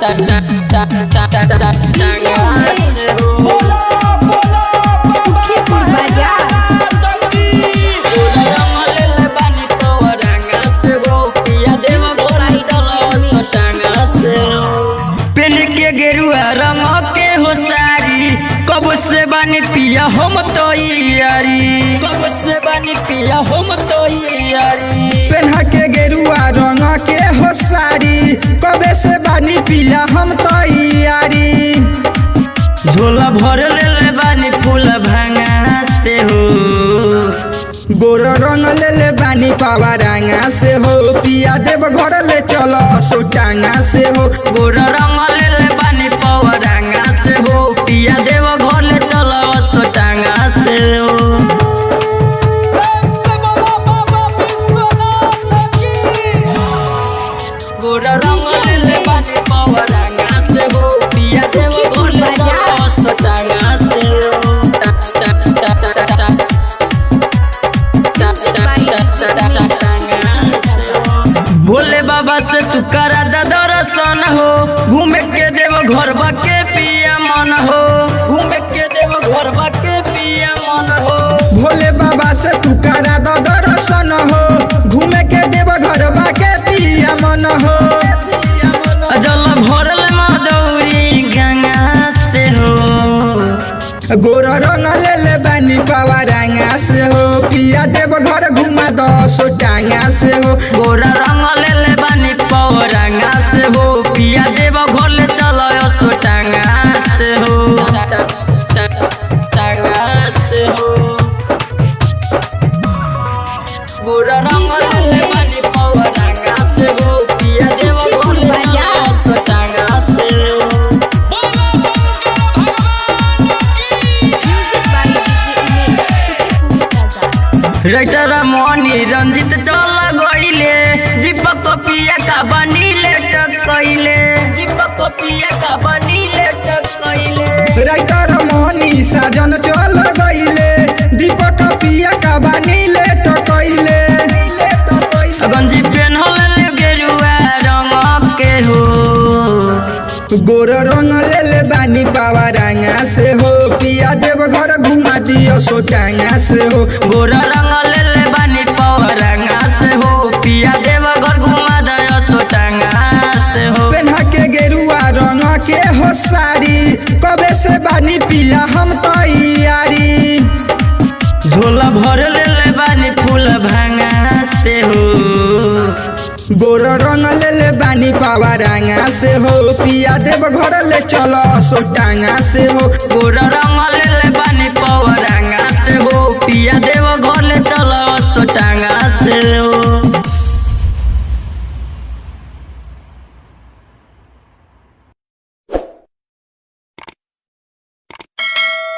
सुखीपुर बाजार पेन के गेरुआ रंग के हो सारी कब से बानी पिया हम तो यारी कब से बानी पिया हम तो यारी पेन्हा के गेरुआ रंग के हो सारी कबे से बानी पिया हम तैयारी झोला भर ले ले बानी फूल भांगा से हो गोर रंग ले ले बानी पावा रंगा से हो पिया देव घर ले चलो सोटांगा से हो गोर रंग ले ले बानी पवरांगा से हो पिया देव घर ले चलो सोटांगा से हो गोर रंग ले ले बानी पवरांगा से हो पिया देव घर ले चलो सोटांगा से हो टा टा टा टा टा टा टा टा टा टा भोले बाबा से तू करा दा दर्शन हो घूमे के देव घर के पिया मन हो घूमे के देव घर के पिया मन हो भोले बाबा से तू करा दो दर्शन हो घूमे के देव घर के पिया मन हो जल भरल मदौरी गंगा से हो गोर रंग ले ले बानी पावा रंगा से हो पिया देव घर घुमा दो सोटांगा से हो गोरा रंग ले ले बानी पौरंगा से हो पिया देव घर ले चलो सोटांगा से हो टांगा से हो गोरा रंग ले ले बानी पौरंगा से हो पिया देव घर ले चलो सोटांगा से हो राइटर मोनी रंजित चल गईले दीपक कपिया का बनी लेटक कइले दीपक कपिया का बनी लेटक कइले राइटर मोहनी साजन चल गईले दीपक पिया का बानी ले टकैले गंजी पेन्हले गेरुआ रंग के हो गोर रंग ले ले बानी पावा रंगा से हो पिया देव घर घुमा दियो सोटांगा से हो गोरा रंग ले ले बानी पवरंगा से हो पिया देव घर घुमा दयो सोटांगा से हो पेन्हा के गेरुआ रंग के हो सारी कबे से बानी पिया हम तैयारी झोला भर ले ले बानी फूल भांगा से हो गोर रंग ले ले बानी पावा रंगा से हो पिया देव घर ले चलो सोटांगा से हो गोरा